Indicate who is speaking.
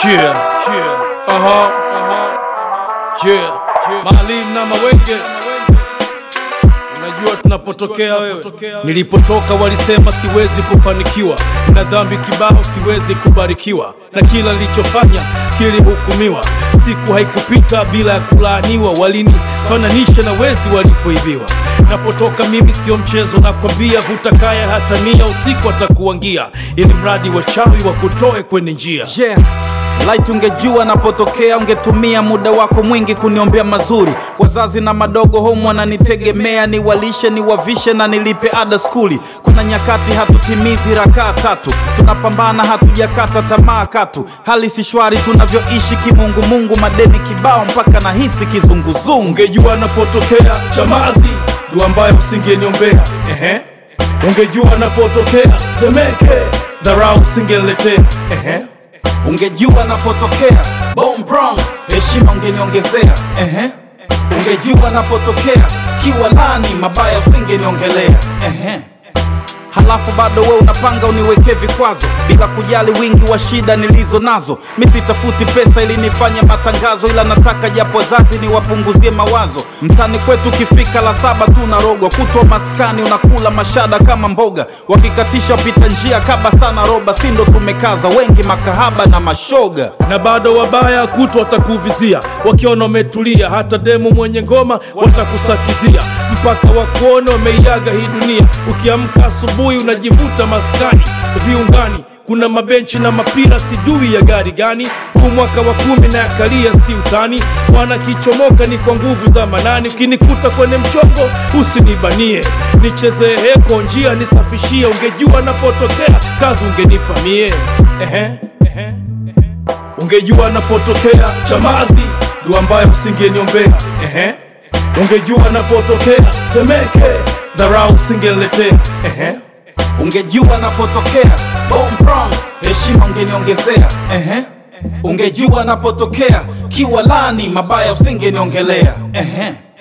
Speaker 1: Yeah, yeah, aha, aha, yeah, yeah. Maalim na Mawenge, unajua tunapotokea wewe. Nilipotoka walisema siwezi kufanikiwa, na dhambi kibao siwezi kubarikiwa, na kila nilichofanya kilihukumiwa. Siku haikupita bila ya kulaaniwa, walinifananisha na wezi walipoibiwa. Napotoka mimi sio mchezo, nakwambia, vuta kaya hata nia, usiku atakuangia, ili mradi wachawi wakutoe kwenye njia.
Speaker 2: yeah. Light ungejua napotokea, ungetumia muda wako mwingi kuniombea mazuri. Wazazi na madogo home wananitegemea, niwalishe, niwavishe na nilipe ada skuli. Kuna nyakati hatutimizi rakaa tatu, tunapambana hatujakata tamaa katu. Hali si shwari tunavyoishi kimungumungu, madeni kibao mpaka nahisi kizunguzungu.
Speaker 1: Ungejua napotokea Chamazi, dua ambayo usingeniombea. Ehe, ungejua napotokea Temeke, dharau usingeniletea. Ehe,
Speaker 2: Ungejua napotokea Bone Bronx, heshima ungeniongezea. Ehe. Ungejua napotokea Kiwalani, mabaya usingeniongelea. Ehe. Halafu bado we unapanga uniwekee vikwazo bila kujali wingi wa shida nilizo nazo. Mi sitafuti pesa ili nifanye matangazo, ila nataka japo wazazi niwapunguzie mawazo. Mtani kwetu ukifika la saba tu unarogwa, kutwa maskani unakula mashada kama mboga, wakikatisha pita njia kaba sana roba, si ndo tumekaza wengi makahaba na mashoga.
Speaker 1: na bado wabaya kuto watakuvizia, wakiona umetulia, hata demu mwenye ngoma watakusakizia, mpaka wakuona wameiaga hii dunia. Ukiamka asubuhi unajivuta maskani viungani, kuna mabenchi na mapira, sijui ya gari gani. Huu mwaka wa kumi na yakalia, si utani, wanakichomoka ni kwa nguvu za manani. Ukinikuta kwenye mchongo usinibanie, nichezee heko njia nisafishie. Ungejua napotokea kazi ungenipa mie. Ehe, ehe. Ungejua napotokea Chamazi, dua ambayo usingeniombea. Ehe, ungejua napotokea Temeke, dharau usingeniletea. Ehe,
Speaker 2: Ungejua napotokea Bone Bronx, heshima ungeniongezea. Ehe. Ungejua napotokea Kiwalani, mabaya usingeniongelea. Ehe.